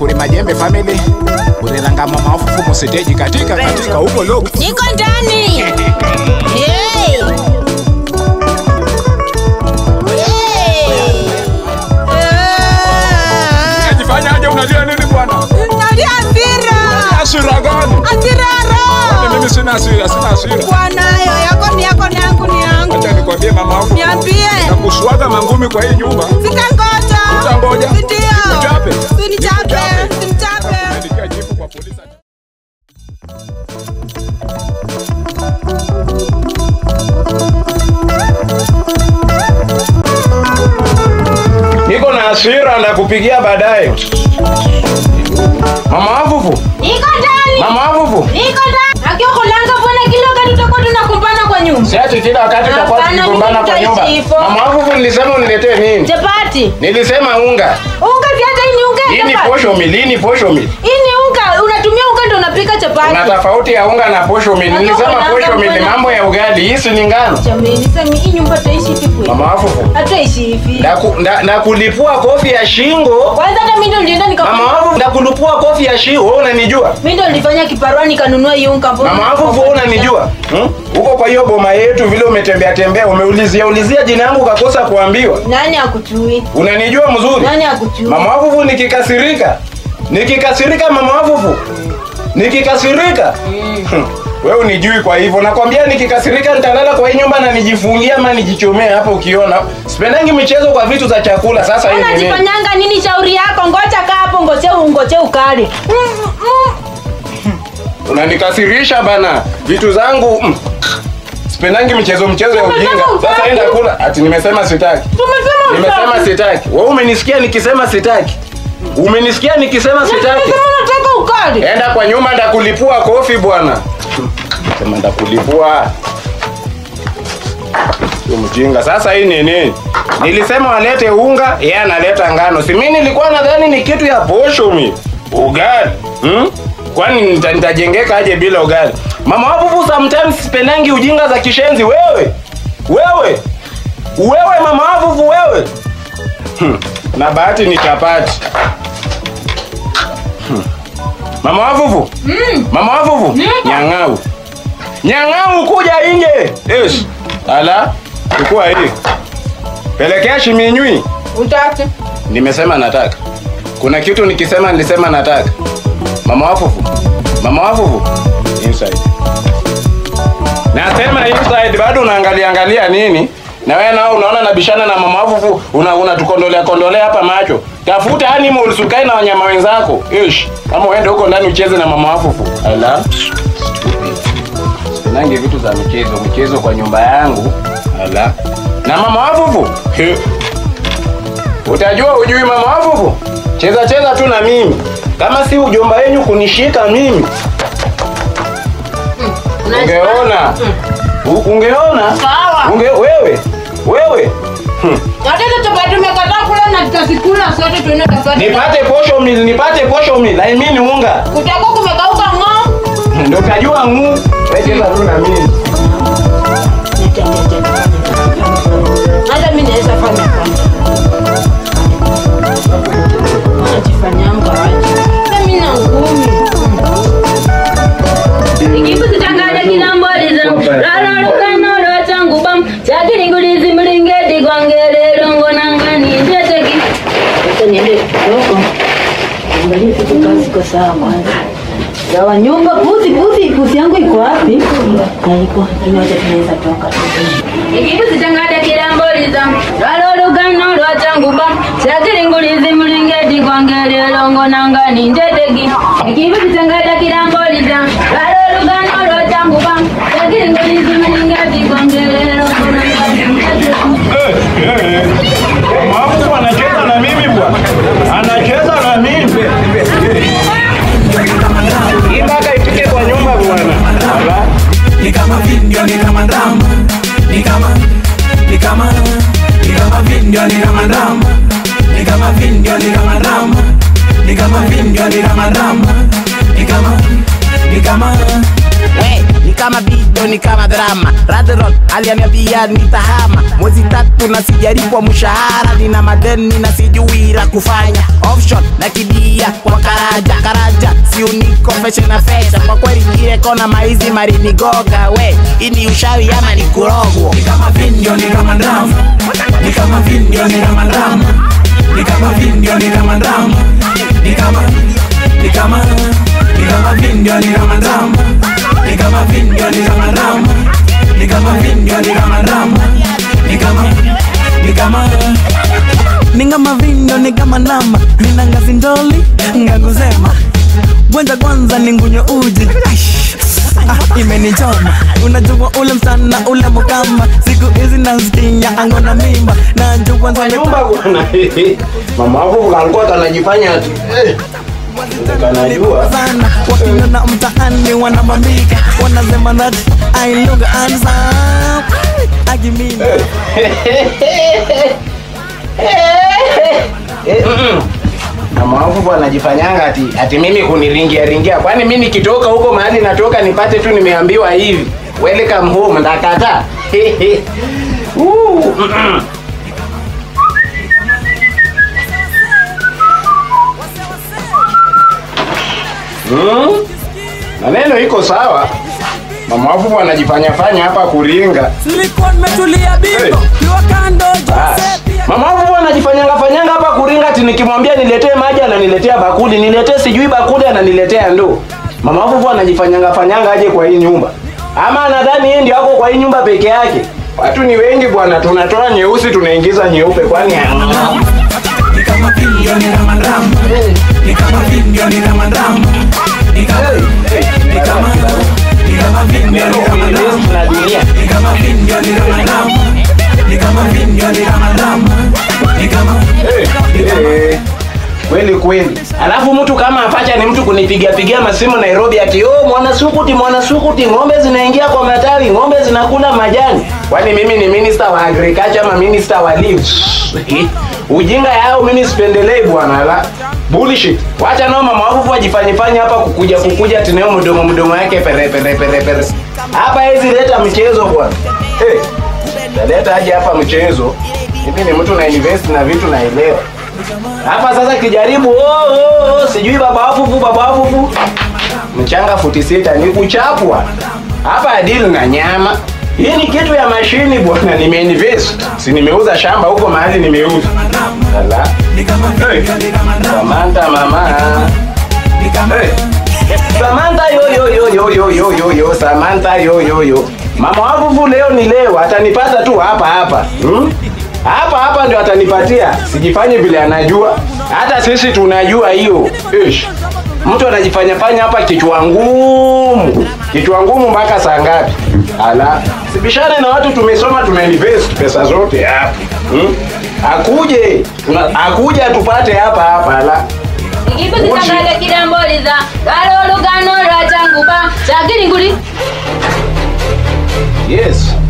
kuli majembe family kulilanga mama ofufu musiteji katika katika huko loko niko ndani Hey. Hey. Eh. Unajifanya aje unalia nini bwana? Nalia hasira. Hasira gani? Hasira roho. Mimi sina hasira, sina hasira. Bwana, hayo yako ni yako na yangu ni yangu. Acha nikwambie mama wangu. Niambie. Nakuswaga mangumi kwa hii nyumba. Sitangoja. Utangoja? Ndio. Nikuchape? Usinichape. Usinichape. Nilikia jibu kwa polisi. Niko na hasira na kupigia baadaye. Mama Avuvu, Niko ndani. Mama Avuvu. Niko ndani. Akiwa kulanga bwana kila wakati tutakuwa tunakumbana kwa nyumba. Siachi kila wakati tutakuwa Hapana, tukigombana mimi kwa nyumba. nitaishi hivyo. Mama Avuvu nilisema uniletee nini? Chapati. Nilisema unga. Unga viaza hii ni unga ya Hii ni chapati. posho mili, hii ni posho mili. Hii ni unga, unatumia unga ndio unapika chapati. Kuna tofauti ya unga na posho mili. Unajua Nilisema kuna posho unga mili mbona- mambo ya ugali. Hii si ni ngano. Jamani, sema hii nyumba tutaishi hivi kweli? Mama Avuvu. Hatutaishi hivi. Ndaku- nda- Ndakulipua kofi ya shingo. Kwanza hata mimi ndio nilienda nika Mama Avuvu, ndakulipua kofi ya shingo. Wewe unanijua? mimi ndio nilifanya kiparua nikanunua hii unga. mbona- Mama Avuvu, wewe unanijua? Hmm? Uko kwa hiyo boma yetu vile umetembea tembea, umeulizia ulizia jina yangu ukakosa kuambiwa. Nani akujui? Unanijua mzuri? Nani akujui? Mama wavuvu nikikasirika. Nikikasirika mama wavuvu. Nikikasirika. Hmm. Wewe unijui kwa hivyo. Nakwambia nikikasirika nitalala kwa hii nyumba na nijifungie ama nijichomee hapo ukiona. Sipendangi michezo kwa vitu za chakula. Sasa hii ni nini? Unajifanyanga nini shauri yako? Ngoja kaa hapo ngoje ungoje ukali. Mm, mm. Unanikasirisha bana. Vitu zangu. Mm. Sipendangi michezo mchezo ya Umesema ujinga. Sasa hutaki. enda kula. Ati nimesema sitaki. Tumesema Nimesema utaki. sitaki. Wewe umenisikia nikisema sitaki. Umenisikia nikisema sitaki. Tumesema unataka ukali. Enda kwa nyumba ndakulipua kofi bwana. Sema ndakulipua. Sio mjinga. Sasa hii ni nini? Nilisema walete unga, yeye analeta ngano. Si mimi nilikuwa nadhani ni kitu ya posho mi. Ugali. Hmm? Kwani nita- nitajengeka aje bila ugali? Mama wapo sometimes sipendangi ujinga za kishenzi wewe. Wewe. Wewe mama wapo wewe. Hmm. Na bahati ni chapati. Mama wavuvu. Mm. Mama wavuvu. Niko. Nyang'au. Nyang'au kuja nje. Yes. Ala. Chukua hii. Pelekea shiminywi. Utaki. Nimesema nataka. Kuna kitu nikisema nilisema nataka. Mama wavuvu. Mama wavuvu. Inside. Nasema inside bado unaangalia angalia nini? Na wewe nao unaona nabishana na mama wavuvu, una unatukondolea kondolea hapa macho. Tafuta animals ukae na wanyama wenzako. Ish. Kama uende huko ndani ucheze na mama wavuvu. Ala. Nange vitu za michezo, michezo kwa nyumba yangu. Ala. Na mama wavuvu. He. Utajua ujui mama wavuvu? Cheza cheza tu na mimi. Kama si ujomba wenyu kunishika mimi. Ungeona. U- Ungeona? Sawa. Unge wewe. Wewe. Hmm. Hata hizo chapati umekataa kula na tutazikula sote tuende tafadhali. Nipate posho mil, nipate posho mil. I mean unga. Kutakuwa kumekauka ng'oo. Ndio kajua ngu. Wewe cheza tu na mimi. Hata mimi naweza fanya kwanza. Najifanyanga aje. Hata mimi na ngumi. ikikuzitangaja kilamboliza lalolukanoolwa changu bam chakilingulizi mlingeti kwangelelongo nangani njeteki sasa niende kidogo angalie vitu kazi kwa sawa kwanza gawa nyumba puzi puzi puzi yangu iko wapi haiko inyote tunaweza toka ikikuzitangaja kilamboliza lalolukanoolwa changu bam chakilingulizi mlingeti kwangelelongo nangani njeteki ikikuzitangaja kilamboliza lalolukanoolwa changu bam chakilingulizi mlingeti kwangelelongo nangani njeteki Mama anacheza na mimi bwana. Anacheza na mimi. Hii mpaka ifike kwa nyumba bwana. Ala. ni kama video ni kama drama ni kama ni kama ni kama video ni kama drama ni kama video ni kama drama ni kama video ni kama drama ni kama ni kama we ni kama video ni kama drama Radron alianiambia nitahama mwezi tatu na sijalipwa mshahara nina madeni na sijui la kufanya offshore na kibia kwa karaja karaja si uniko feshe na fesha kwa kweli kile kona maizi marinigoga we ini ushawi ama ni kurogwo ni kama video ni kama drama ni kama video ni kama drama ni kama video ni kama drama ni kama ni kama ni kama video ni kama drama ni kama video ni kama drama ni kama video ni kama drama ni kama ni kama ni kama video ni kama drama nina ngazi ndoli nganguzema Bwenza kwanza ningunywe uji Aish. Ah, imenichoma unajua ule msana ule mukamba siku hizi nasikia angona mimba najua Kwa nyumba bwana mama wangu kalikuwa kanajifanya ati eh, kanajua sana wakinona mtaani wanamamika wanasema that I look handsome akimina mama wangu bwana anajifanyanga ati ati mimi kuniringia ringia kwani mimi nikitoka huko mahali natoka nipate tu nimeambiwa hivi welcome home ndakata Uh, mm-mm. Hmm? maneno iko sawa mama wangu bwana anajifanyafanya hapa kuringa nilikuwa nimetulia Hey. bingo kiwa kando Bas. Jose Mama wangu bwana anajifanyanga fanyanga hapa kuringa ati nikimwambia niletee maji ananiletea bakuli, niletee sijui bakuli ananiletea ndoo. Mama wangu bwana anajifanyanga fanyanga aje kwa hii nyumba. Ama anadhani yeye ndio ako kwa hii nyumba peke yake. Watu ni wengi bwana, tunatoa nyeusi tunaingiza nyeupe kwani ni kama video ni kama drama ni kama video ni kama drama ni kama ni kama ni kama video ni kama drama na dunia. ni kama video ni kama drama ni kama video ni kama drama ni kama Eh, kweli kweli. Alafu mtu kama apacha ni mtu kunipigia pigia masimu Nairobi ati oh, mwana sukuti mwana sukuti, ng'ombe zinaingia kwa matawi, ng'ombe zinakula majani. Kwani mimi ni minister wa agriculture ama minister wa leaves? Ujinga yao mimi sipendelei bwana la bullshit. Wacha nao mama wangu wajifanyifanye hapa kukuja kukuja tineo mdomo mdomo yake pere pere pere pere. Hapa hizi leta mchezo bwana. Hey, taleta aje hapa mchezo. Mimi ni mtu na invest na vitu naelewa. Hapa sasa kijaribu oh, oh, oh, sijui baba wafufu baba wafufu mchanga futi sita ni kuchapwa hapa deal na nyama hii ni kitu ya mashini bwana nimeinvest si nimeuza shamba huko mahali nimeuza Ala. ni kama Hey. video ni kama drama Samantha mama ni kama hey. Samantha yo yo yo yo yo yo yo yo Samantha yo yo yo mama wavuvu leo ni leo atanipata tu hapa hapa hmm? hapa hapa ndio atanipatia sijifanye vile anajua hata sisi tunajua hiyo Ish. mtu anajifanya fanya hapa kichwa ngumu kichwa ngumu mpaka saa ngapi ala sibishane na watu tumesoma tumeinvest pesa zote hapa hmm? akuje tuna- akuje atupate hapa hapa ala ikipo zitangaja kiramboliza lwalo olugano lwa changuba chakiringuli yes